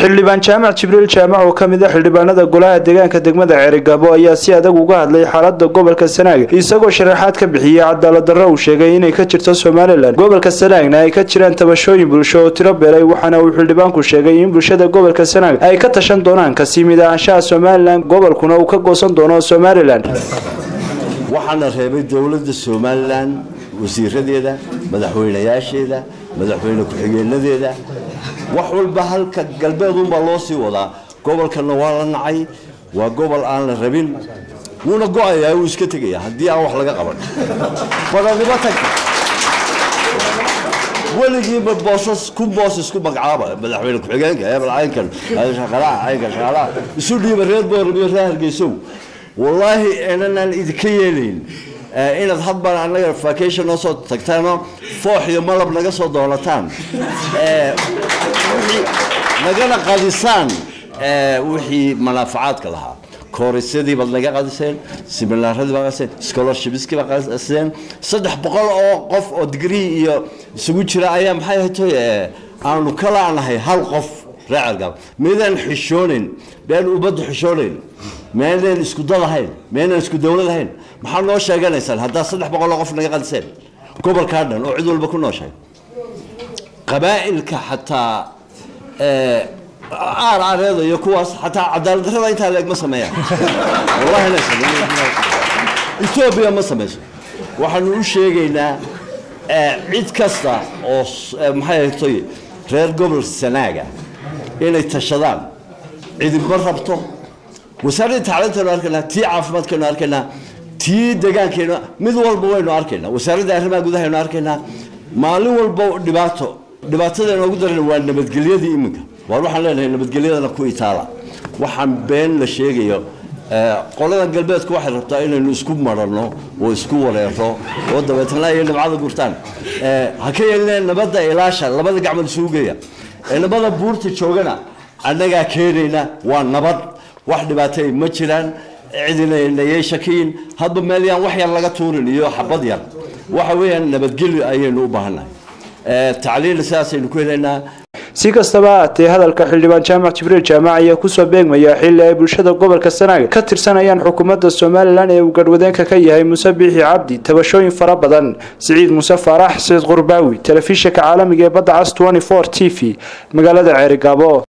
xildhibaan jaamac jibriil jaamac oo ka mid a xildhibaanada golaha deegaanka degmada ceerigabo ayaa si adag uga hadlay xaalada gobolka sanaag isagoo sharaxaad ka bixiyey cadaaladdarro uu sheegay inay ka jirto somalilan gobolka sanaagna ay ka jiraan tabashooyin bulsho oo tiro beelay waxaana uu xildhibaanku sheegay in bulshada gobolka sanaag ay ka tashan doonaan kasii mid ahaanshaha somalilan gobolkuna uu ka goosan doono somalilan waxaana reebay dowladda somalilan wasiiradeeda madaxweynayaasheeda madaxweyne ku-xigeenadeeda wax walba halka galbeedunbaa loo sii wadaa gobolkana waa la nacay waa gobol aan la rabin wuuna go-ayaa wuu iska tegaya haddii aan wax laga qaban badanimo tagta weligiiba boosas kun boos isku magacaaba madaxweyne ku-xigeenka hebel caynkan shaqalaha caynkan shaqalaha isu dhiiba reer boorab iyo reer hargeysow wallaahi inanaan idinka yeelayn inaad hadbaan annaga vacation noo soo tagtaanoo foox iyo malab naga soo doonataan nagana qadisaan wixii manaafacaadka lahaa koorisyadii baad naga qadiseen siminaaradii baa qadiseen scholarshipskii baa qadiseen saddex boqol oo qof oo digrii iyo isugu jira ayaa maxay ahaytoy aanu ka laanahay hal qof reecergaab maydaan xishoonayn miyaan ubadda xishoonayn miyaynaan isku dad ahayn miyaynaan isku dowlad ahayn maxaa noo sheeganaysaan haddaad saddex boqol oo qof naga qadiseen gobolkaa dhan oo cid walba ku nooshahay qabaa'ilka xataa aar aareeda iyo kuwaas xataa cadaaladdarrada intaa leeg ma sameeyaan wallahi inay sameeyaan etoobiya ma samayso waxaanu u sheegaynaa cid kasta oo maxay ahaytoy reer gobol sanaaga inay tashadaan cidibma rabto wasaaradda tacliintaynu arkaynaa tii caafimaadkaynu arkaynaa tii degaankeenu mid walba waynu arkaynaa wasaaradda arrimaha gudahaynu arkaynaa maalin walba dhibaato dhibaatada inoogu daran waa nabadgelyadii iminka waar waxaan leenahay nabadgelyadana ku itaala waxaan been la sheegayo qoladan galbeedku waxay rabtaa inaynu isku maranno oo isku wareero oo dabeetna iyo dhibcada gurtaan ha ka yeelineen nabadda ilaasha labada gacmood isugu geeya ee nabada buurta joogana annagaa keenayna waa nabad wax dhibaatay ma jiraan cidinayay shakiyin hadba meel yaan wax yar laga tuurin iyo xabad yar waxa weeyaan nabadgelyo ayaynu u baahannahay tacliinna sidaasaynu ku helaynaa si kastaba haatee hadalka xildhibaan jaamac jibriil jaamac ayaa kusoo beegmaya xilli ay bulshada gobolka sanaag ka tirsanayaan xukuumadda somalilan ee uu garhwadeenka ka yahay muuse biixi cabdi tabashooyin fara badan siciid muuse faarax saciid qurbaawi telefishinka caalamiga ee badda cas t v magaalada ceerigaabo